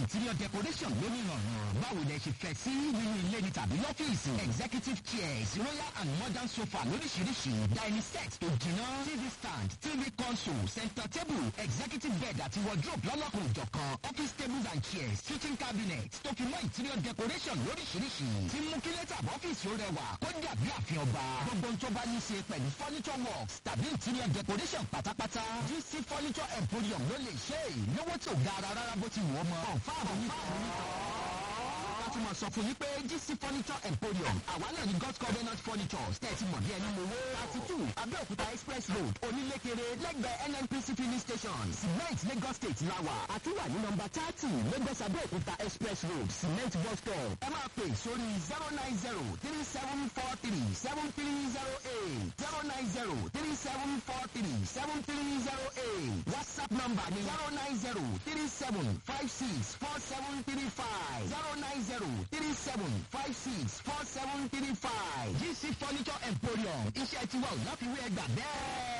interior decoration lónìí rọrùn báwo lẹ ṣe fẹ́ sí nínú ilé ní tàbí lọ́fíìsì executive chairs royal and modern sofa lóríṣiríṣi dining set tó jiná tv stand tv console center table executive bed àti wardrobe lọ́lọ́kùn ìjọ̀kan office tables and chairs kitchen cabinet tó fi mọ́ interior decoration lóríṣiríṣi tí mú kí lẹ́tà ọ́fíìsì ó rẹwà kó dàbí àfihàn ọba gbogbo tó bá ní ṣe pẹ̀lú furniture works tàbí interior decoration pátápátá gc furniture emporium ló lè ṣe é lówó tí ò ga ara rárá bó ti wù ọ́ mọ́ ọ̀fà àwọn oníkàwé láti máa sọ fún yín pé gc furniture emporium àwa náà ní god's covenant furniture tẹ̀sí mọ̀ bí ẹni mo wó thirty two abẹ́òkúta express road onílékeré lẹ́gbẹ̀ẹ́ nnpc filling station cement lagos state lawa àtúwà ní nọmba thirty lagos abẹ́òkúta express road cement bus stop ẹ máa pè sórí zero nine zero three seven four three seven three zero eight zero nine zero three seven four three seven three zero eight whatsapp number ni zero nine zero three seven five six four seven three five zero nine zero three seven five six four seven three five gc furniture emporium iṣẹ́ tiwa ò láfiwé ẹgbà bẹ́ẹ̀.